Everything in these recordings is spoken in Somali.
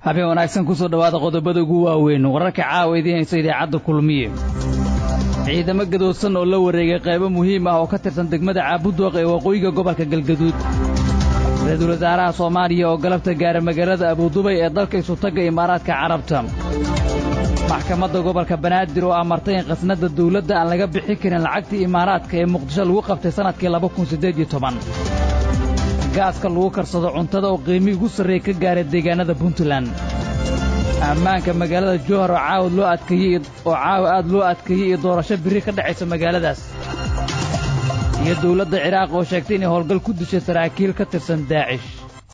habeen wanaagsan kusoo dhowaada qodobada ugu waaweyn wararka caawa idiin haysa idaacadda kulmiye ciidamo gadoodsan oo la wareegay qaybo muhiim ah oo ka tirsan degmada caabudooq ee waqooyiga gobolka galgaduud ra-iisul wasaaraha soomaaliya oo galabta gaara magaalada abuudubay ee dalka isutagga imaaraadka carabta maxkamadda gobolka banaadir oo amartay in khasnadda dawladda aan laga bixin karin lacagtii imaaraadka ee muqdisho lagu qabtay sannadkii laba kun siddeed iyo toban gaaska lagu karsado cuntada oo qiimii ugu sarreeya ka gaaray deegaannada puntland ammaanka magaalada jowhar oo caawad loo adkeeyey oo caawa aad loo adkeeyey iyo doorasho birri ka dhacaysa magaaladaas iyo dawladda ciraaq oo sheegtay inay howlgal ku dishay saraakiil ka tirsan daacish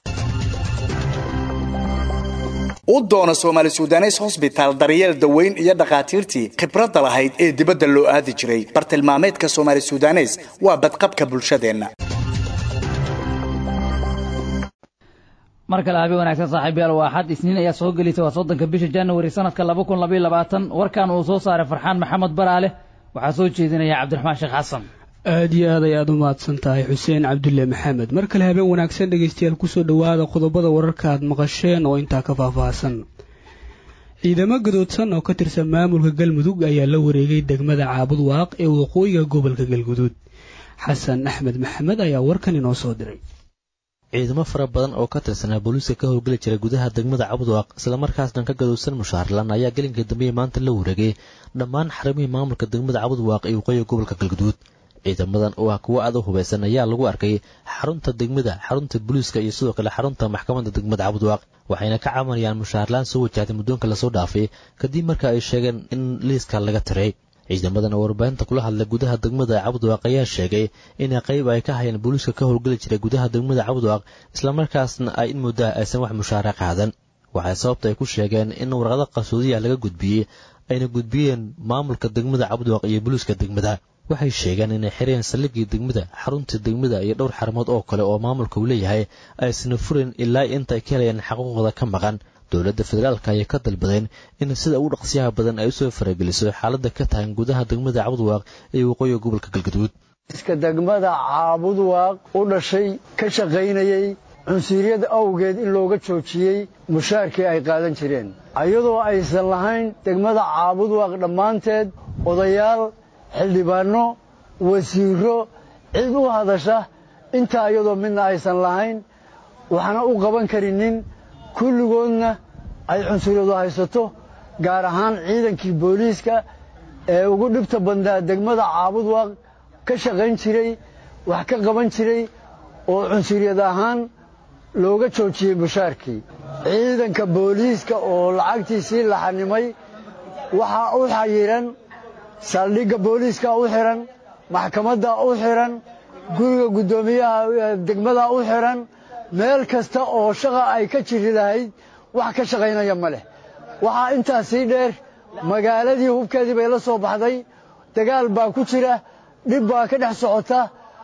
u doono soomaali sudanes hosbitaal daryeel daweyn iyo dhakhaatiirtii khibradda lahayd ee dibadda loo aadi jiray bartilmaameedka soomaali sudanes waa badqabka bulshadeenna mar kale habeen wanaagsan saaxiibayaal waa axad isniin ayaa soo gelaysa waa soddonka bisha januari sannadka laba kun labaiyo labaatan warkan uu soo saaray farxaan maxamed baraale waxaa soo jeedinaya cabdiraxmaan sheekh xasan aad iyo aad ay aad u mahadsan tahay xuseen cabdulle maxamed mar kale habeen wanaagsan dhegaystayaal kusoo dhowaada qodobada wararka aad maqasheen oo intaa ka faahfaahsan ciidamo gadoodsan oo ka tirsan maamulka galmudug ayaa la wareegay degmada caabud waaq ee waqooyiga gobolka galguduud xasan axmed maxamed ayaa warkan inoo soo diray ciidamo fara badan oo ka tirsanaa booliiska ka howlgeli jiray gudaha degmada cabudwaaq islamarkaasna ka gadowsan mushaarlan ayaa gelinka dambeeye maanta la wareegay dhammaan xarimihii maamulka degmada cabudwaaq ee waqooyiga gobolka galguduud ciidamadan oo ah kuwo aad u hubaysan ayaa lagu arkay xarunta degmada xarunta booliiska iyo sidoo kale xarunta maxkamadda degmada cabudwaaq waxayna ka cabanayaan mushaarlaan soo wajahday muddoonka lasoo dhaafay kadib marka ay sheegeen in liiska laga tiray ciidamadan oo warbaahinta kula hadlay gudaha degmada cabudwaaq ayaa sheegay inay qayb ay ka hayeen booliiska ka howlgeli jiray gudaha degmada cabudwaaq islamarkaasna ay in muddaha aysan wax mushaara qaadan waxay sababta ay ku sheegeen in warqado qarsoodiya laga gudbiyey ayna gudbiyeen maamulka degmada cabudwaaq iyo booliiska degmada waxay sheegeen inay xireen saldhiggii degmada xarunta degmada iyo dhowr xarumood oo kale oo maamulka uu leeyahay aysna furin ilaa inta ay ka helayaan xaquuqda ka maqan dowladda federaalka ayay ka dalbadeen in sida ugu dhaqsiyaha badan ay usoo farageliso xaaladda ka tahan gudaha degmada cabudwaaq ee waqooyiga gobolka galgaduud iska degmada caabudwaaq u dhashay ka shaqaynayey cunsuriyada awgeed in looga joojiyey mushaarkii ay qaadan jireen iyadoo aysan lahayn degmada caabudwaaq dhammaanteed odayaal xildhibaanno wasiiro cid u hadasha intaa iyadoo midna aysan lahayn waxna u qaban karinin kulligoodna ay cunsuriyadu haysato gaar ahaan ciidankii booliiska ee ugu dhibta badnaa degmada caabudwaaq ka shaqayn jiray wax ka qaban jiray oo cunsuriyad ahaan looga joojiyey mushaarkii ciidanka booliiska oo lacagtiisii la xanimay waxaa u xayiran saldhigga booliiska u xihan maxkamadda u xihan guriga guddoomiyaha degmada u xihan meel kasta oo shaqa ay ka jiri lahayd wax ka shaqaynaya ma leh waxaa intaas sii dheer magaaladii hubkeedii bay la soo baxday dagaal baa ku jira dhib baa ka dhex socota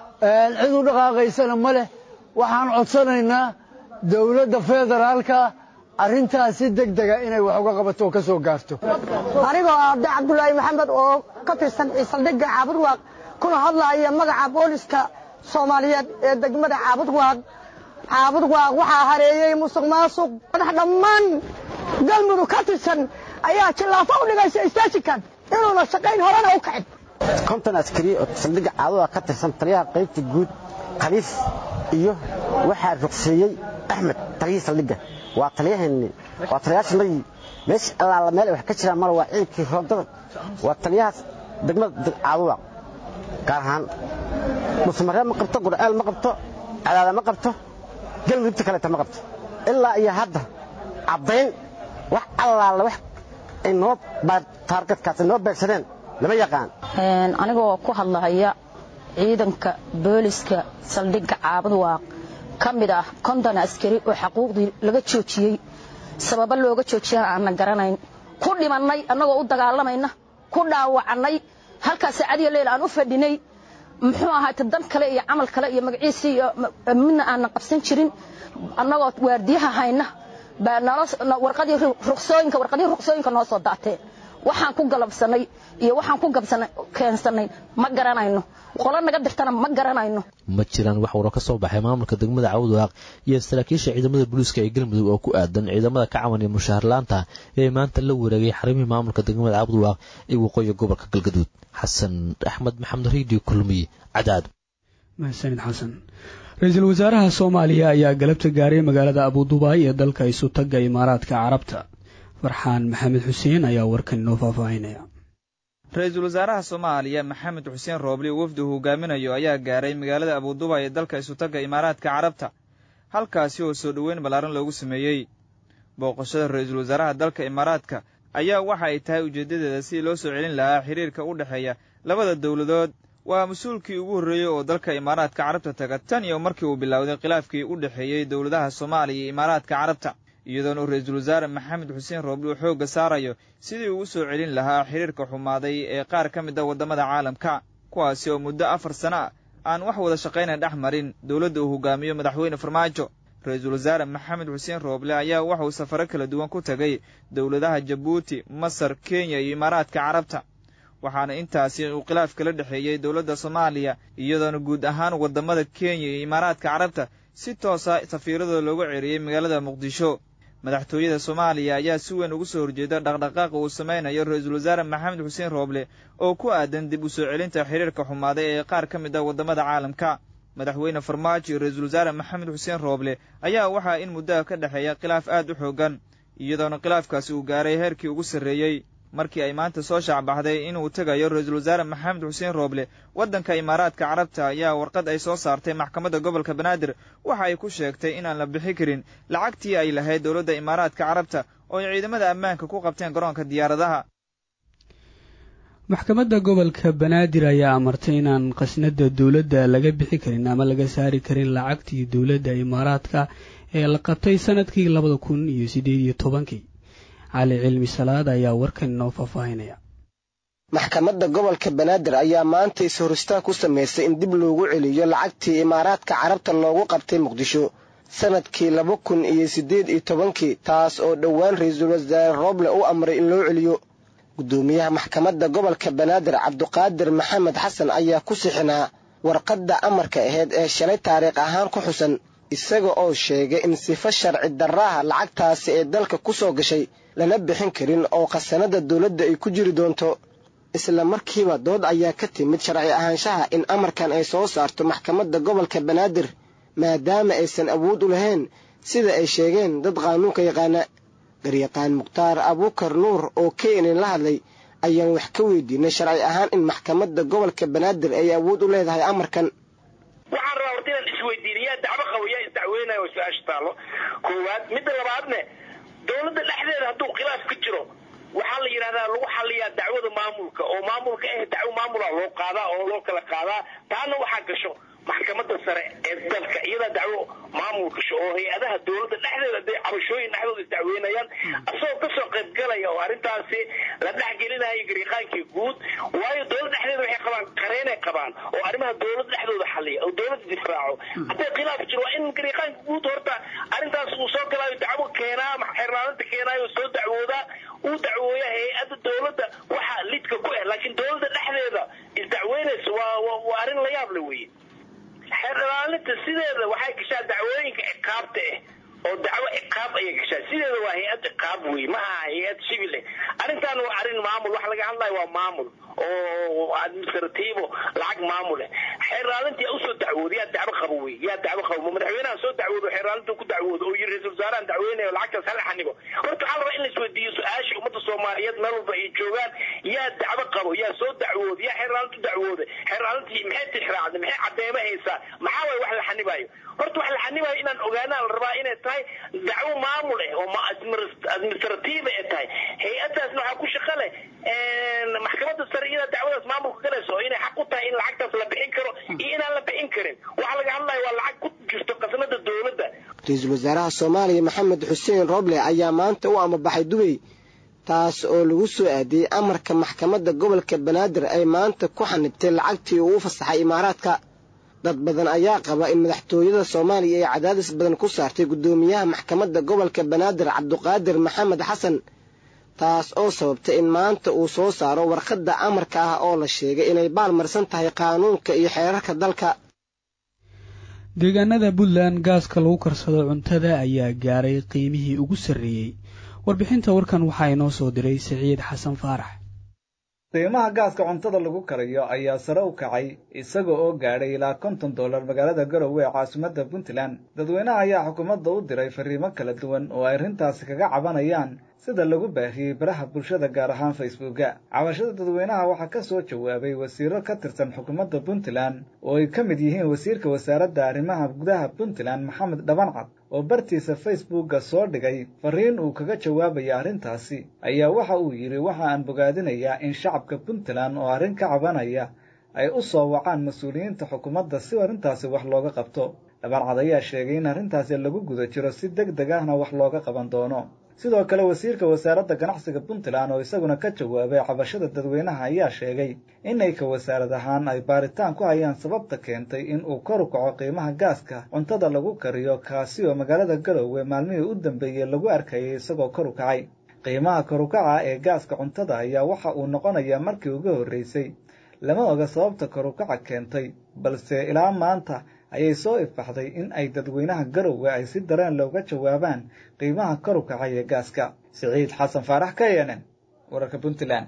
cid u dhaqaaqaysana ma leh waxaan codsanaynaa dowladda federaalka arrintaas si deg dega inay wax uga qabato oo ka soo gaarto anigoo abdi cabdulaahi maxamed oo ka tirsan saldhigga caabudwaaq kuna hadlaaya magaca booliska soomaaliyeed ee degmada caabudwaaq caabudwaaq waxaa hareeyey musuq maasuq madax dhammaan galmudug ka tirsan ayaa jillaafo u dhigaysa istaajinkan inuuna shaqayn horena u kacin konton askari oo saldhigga caabudwaaq ka tirsan taliyaha qaybta guud khaliif iyo waxaa ruqseeyey axmed taliyihii saldhigga waa taliyaheenni waa taliyaashanadii meesha allaala meel ay wax ka jiraan male waa ciidankii roondada waa taliyahaas degmada caabuwaaq gaar ahaan musmaree ma qabto gurceel ma qabto cadaada ma qabto galmudugta kaleeta ma qabto ilaa iyo hadda caddayn wax allaala wax ay noo taargadkaas ay noo beegsadeen lama yaqaan anigoo ku hadlahaya ciidanka booliska saldhigga caabudwaaq ka mid ah konton askari oo xaquuqdii laga joojiyey sababo looga joojiyana aanna garanayn ku dhimannay annagoo u dagaalamayna ku dhaawacannay halkaas saacadiyo leyl aan u fadhinay muxuu ahaayte dan kale iyo camal kale iyo magaciisii iyo midna aanan qabsan jirin annagoo waardiyaha hayna baa warqadii ruqsooyinka warqadihii ruqsooyinka noo soo daateen waxaan ku galabsanay iyo waxaan ku gabsanay keensanay ma garanayno qolo naga dirtana ma garanayno ma jiraan wax waro ka soo baxay maamulka degmada cawdwaaq iyo saraakiisha ciidamada booliiska ee galmudug oo ku aadan ciidamada ka cawan iyo mushaharlaanta ee maanta la wareegay xarimihii maamulka degmada cawdwaaq ee waqooyi gobolka galgaduud xasan axmed maxamed radio kulmiye cadaad mahadsanid xasan ra-iisul wasaaraha soomaaliya ayaa galabta gaaray magaalada abudubaay ee dalka isutaga imaaraadka carabta farxaan maxamed xuseen ayaa warkan inoo faahfaahinaya ra-iisul wasaaraha soomaaliya maxamed xuseen roobli oo wafdi uu hogaaminayo ayaa gaaray magaalada abudubaay ee dalka isutaga imaaraadka carabta halkaasi oo soo dhoweyn ballaaran loogu sameeyey booqashada ra-iisul wasaaraha dalka imaaraadka ayaa waxa ay tahay ujeeddadeeda sidii loo soo celin lahaa xiriirka u dhexeeya labada dowladood waa mas-uulkii ugu horreeyey oo dalka imaaraadka carabta taga tan iyo markii uu bilowday khilaafkii u dhexeeyey dowladaha soomaaliya iyo imaaraadka carabta iyadoona uu ra-iisul wasaare maxamed xuseen roobli uu xoogga saarayo sidii uu u soo celin lahaa xiriirka xumaaday ee qaar ka mid a waddamada caalamka kuwaasi oo muddo afar sano ah aan wax wada shaqayna dhex marin dowladda uu hogaamiyo madaxweyne farmaajo ra-iisul wasaare maxamed xuseen rooble ayaa waxauu safaro kala duwan ku tegay dowladaha jabuuti masar kenya iyo imaaraadka carabta waxaana intaasi uu khilaaf kala dhexeeyey dowladda soomaaliya iyadoona guud ahaan waddamada kenya iyo imaaraadka carabta si toosa safiiradooda loogu ceeriyey magaalada muqdisho madaxtooyada soomaaliya ayaa si weyn ugu soo horjeeda dhaqdhaqaaqa uu samaynayo ra-iisul wasaare maxamed xuseen rooble oo ku aadan dib u soo celinta xiriirka xumaaday ee qaar ka mid a waddamada caalamka madaxweyne farmaajo iyo ra-iisul wasaare maxamed xuseen rooble ayaa waxaa in muddaha ka dhexeeya khilaaf aad u xoogan iyadoona khilaafkaasi uu gaaray heerkii ugu sarreeyey markii ay maanta soo shaacbaxday inuu tegayo ra-iisul wasaare maxamed xuseen rooble waddanka imaaraadka carabta ayaa warqad ay soo saartay maxkamadda gobolka banaadir waxa ay ku sheegtay inaan la bixi karin lacagtii ay lahayd dowladda imaaraadka carabta oo ay ciidamada ammaanka ku qabteen garoonka diyaaradaha maxkamadda gobolka banaadir ayaa amartay inaan khasnada dowladda laga bixi karin ama laga saari karin lacagtii dowladda imaaraadka ee la qabtay sanadkii labada kun iyo siddeed iyo tobankii cali cilmi salaad ayaa warkan inoo faahfaahinaya maxkamadda gobolka banaadir ayaa maanta is-horistaan ku samaysay in dib loogu celiyo lacagtii imaaraadka carabta loogu qabtay muqdisho sanadkii laba kun iyo siddeed iyo tobankii taas oo dhowaan ra-iisul wasaare rooble u amray in loo celiyo guddoomiyaha maxkamadda gobolka banaadir cabduqaadir maxamed xasan ayaa ku sixinaa warqadda amarka ahayd ee shalay taariikh ahaan ku xusan isaga oo sheegay in sifo sharci darraha lacagtaasi ee dalka ku soo gashay lana bixin karin oo khasanada dowladda ay ku jiri doonto isla markiiba dood ayaa ka timid sharci ahaanshaha in amarkan ay soo saarto maxkamadda gobolka banaadir maadaama aysan awood u lahayn sida ay sheegeen dad qaanuunka yaqaana garyaqaan mukhtaar abuukar nuur oo keenin la hadlay ayaan wax ka weydiinay sharci ahaan in maxkamadda gobolka banaadir ay awood u leedahay amarkan waxaan rabaa horta inaan isweydiina yaa dacwo qabo yaa isdacweynaya oo su-aasha taallo koowaad midda labaadne dowladda dhexdeeda hadduu khilaaf ka jiro waxaa la yidhahdaa lagu xaliyaa dacwada maamulka oo maamulka eh dacwo maamula loo qaadaa oo loo kala qaadaa taana waxaa gasho maxkamadda sare ee dalka iyadaa dacwo maamul gasho oo hay-adaha dowladda dhexdeeda haday cabashooyin dhexdooda isdacweynayaan asagoo kasoo qaybgalaya oo arrintaasi la dhexgelinayo gariiqaankii guud waayo dowladda dhexdeeda waxay qabaan qareenay qabaan oo arrimaha dowladda dhexdooda xaliya oo dowladda difraaco hadday khilaaf jiro waa in gariiqaanka guud horta arrintaas uu soo galaayo dacwo keenaa xeerlaalinta keenaayo soo dacwoodaa uu dacwooya hay-adda dowladda waxa lidka ku ah laakiin dowladda dhexdeeda isdacweynaysa waa waa arrin la yaab le weye xeer ilaalinta sideeda waxay gashaa dacwooyinka ciqaabta ah oo dacwo ciqaab ayay gashaa sideeda waa hay-ad ciqaab wey ma aha hay-ad civil eh arrintan waa arrin maamul waxa laga hadlayo waa maamul oo administrativo lacag maamul eh xeer ilaalinta yaa usoo dacwooda yaa dacwo qabo wey yaa dacwo qabo ma madaxweynaha soo dacwoodo xeer ilaalinta ku dacwoodo oo yiri ra-isul wasaarahan dacweynayo lacagtaas hala xanibo horta waxaa la rabaa in la isweydiiyo su-aasha ummadda soomaaliyeed meel walba ay joogaan yaa dacwo qabo yaa soo dacwooda yaa xeer ilaalinta dacwooda xeer ilaalintii maxay tixraacday maxay cadeema haysaa maxaa waay wax la xanibayo horta wax la xanibayo inaan ogaanaa la rabaa inay tahay dacwo maamul eh oo administrative ay tahay hay-adaasna waxaa ku shaqo leh maxkamadda sare iyada dacwadaas maamulka galayso oo inay xaq u tahay in lacagtaas la bixin karo iyo inaan la bixin karin waxa laga hadlayo waa lacag ku jirto qasnada dowladda ra-iisul wasaaraha soomaaliya maxamed xuseen roble ayaa maanta u amabaxay dubay taas oo lagu soo aadiyey amarka maxkamadda gobolka banaadir ay maanta ku xanibtay lacagtii uu u fasaxay imaaraadka dad badan ayaa qaba in madaxtooyada soomaaliya ay cadaadis badan ku saartay guddoomiyaha maxkamadda gobolka banaadir cabduqaadir maxamed xasan taas oo sababtay in maanta uu soo saaro warqadda amarka ah oo la sheegay inay baalmarsan tahay qaanuunka iyo xeerarka dalka deegaanada puntland gaaska lagu karsado cuntada ayaa gaaray qiimihii ugu sarreeyey warbixinta warkan waxaa inoo soo diray siciid xasan faarax qiimaha gaaska cuntada lagu karayo ayaa sare u kacay isaga oo gaadhay ilaa konton dollar magaalada garowe ee caasimadda puntland dadweynaha ayaa xukuumadda u diray fariimo kala duwan oo ay arrintaasi kaga cabanayaan sida lagu baahiyey baraha bulshada gaar ahaan facebooka cabashada dadweynaha waxaa ka soo jawaabay wasiiro ka tirsan xukuumadda puntland oo ay ka mid yihiin wasiirka wasaaradda arrimaha gudaha puntland maxamed dhabancad oo bartiisa facebooka soo dhigay fariin uu kaga jawaabaya arrintaasi ayaa waxa uu yidhi waxa aan bogaadinayaa in shacabka puntland oo arrin ka cabanaya ay u soo wacaan mas-uuliyiinta xukuumadda si arrintaasi wax looga qabto dhabancad ayaa sheegay in arrintaasi lagu guda jiro si deg deg ahna wax looga qaban doono sidoo kale wasiirka wasaaradda ganacsiga puntland oo isaguna ka jawaabay cabashada dadweynaha ayaa sheegay inay ka wasaarad ahaan ay baaritaan ku hayaan sababta keentay in uu kor u kaco qiimaha gaaska cuntada lagu kariyo kaasi oo magaalada garowe maalmihii u dambeeyey lagu arkayay isagoo kor u kacay qiimaha kor u kaca ee gaaska cuntada ayaa waxa uu noqonayaa markii ugu horreysay lama oga sababta kor u kaca keentay balse ilaa maanta ayay soo ifaxday in ay dadweynaha garowe ay si dareen looga jawaabaan qiimaha kor u kacay ee gaaska siciid xasan faarax k n n wararka puntland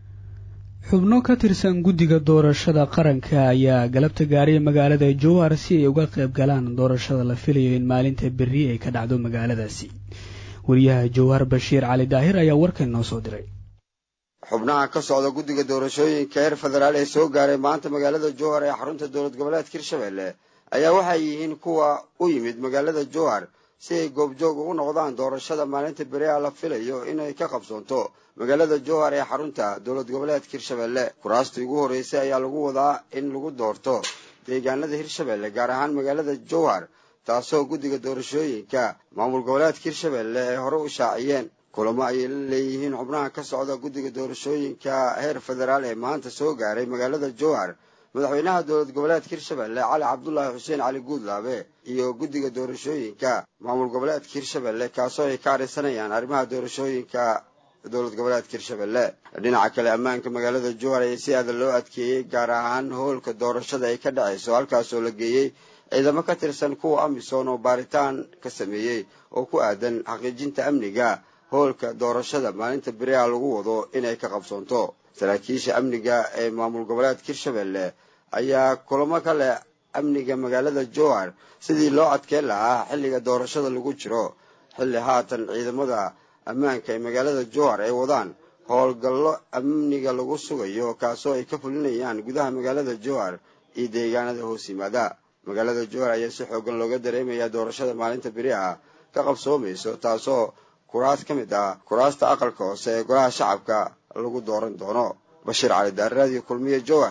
xubno ka tirsan guddiga doorashada qaranka ayaa galabta gaaray magaalada jowhar si ay uga qayb galaan doorashada la filayo in maalinta berri ay ka dhacdo magaaladaasi wariyaha jowhar bashiir cali daahir ayaa warkan noo soo diray xubnaha ka socda guddiga doorashooyinka heer federaal ee soo gaaray maanta magaalada jowhar ee xarunta dowlad goboleedka hirshabelle ayaa waxay yihiin kuwa u yimid magaalada jowhar si ay goobjoog ugu noqdaan doorashada maalinta beriha la filayo inay ka qabsoonto magaalada jowhar ee xarunta dowlad goboleedka hirshabelle kuraastii ugu horreysay ayaa lagu wadaa in lagu doorto deegaanada hirshabelle gaar ahaan magaalada jowhar taasoo guddiga doorashooyinka maamul goboleedka hirshabelle ay hore u shaaciyeen kulamo ayay la leeyihiin xubnaha ka socda guddiga doorashooyinka heer federaal ee maanta soo gaaray magaalada jowhar madaxweynaha dowlad goboleedka hirshabelle cali cabdulaahi xuseen cali guudlaabe iyo guddiga doorashooyinka maamul goboleedka hirshabelle kaasoo ay ka arisanayaan arrimaha doorashooyinka dowlad goboleedka hirshabelle dhinaca kale ammaanka magaalada jowhar ayaa si aada loo adkeeyey gaar ahaan hoolka doorashada ay ka dhacayso halkaasoo la geeyey ciidamo ka tirsan kuwa amisom oo baaritaan ka sameeyey oo ku aadan xaqiijinta amniga hoolka doorashada maalinta beriha lagu wado inay ka qabsoonto saraakiisha amniga ee maamul goboleedka hirshabelle ayaa kulamo ka leh amniga magaalada jowhar sidii loo adkeen lahaa xilliga doorashada lagu jiro xilli haatan ciidamada ammaanka ee magaalada jowhar ay wadaan howlgallo amniga lagu sugayo kaasoo ay ka fulinayaan gudaha magaalada jowhar iyo deegaanada hoos yimaada magaalada jowhar ayaa si xoogan looga dareemayaa doorashada maalinta beriha ka qabsoomayso taasoo kuraas ka mid ah kuraasta aqalka hoose ee golaha shacabka lagu dooran doono bashiir cali daarraadiyo kulmiye jowhar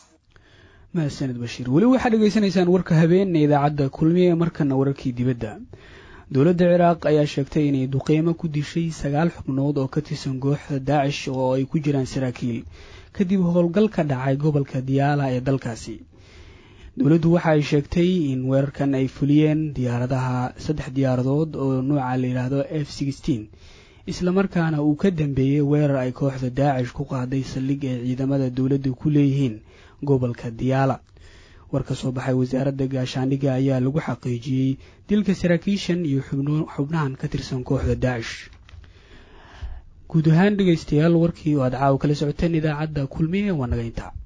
mahadsaned bashiir weli waxaad dhegaysanaysaan warka habeenna idaacadda kulmiye markana wararkii dibadda dowladda ciraaq ayaa sheegtay inay duqeymo ku dishay sagaal xubnood oo ka tirsan kooxda daacish oo ay ku jiraan saraakiil kadib howlgal ka dhacay gobolka diyaala ee dalkaasi dowladdu waxa ay sheegtay in weerarkan ay fuliyeen diyaaradaha saddex diyaaradood oo nuuca la yidhaahdo f sixteen islamarkaana uu ka dambeeyey weerar ay kooxda daacish ku qaaday saldhig ay ciidamada dowladda ku leeyihiin gobolka diyaala war ka soo baxay wasaaradda gaashaandhigga ayaa lagu xaqiijiyey dilka saraakiishan iyo xubnahan ka tirsan kooxda daacish guud ahaan dhegaystayaal warkii oo aad caawa kala socoteen idaacadda kulmiye waa naga intaa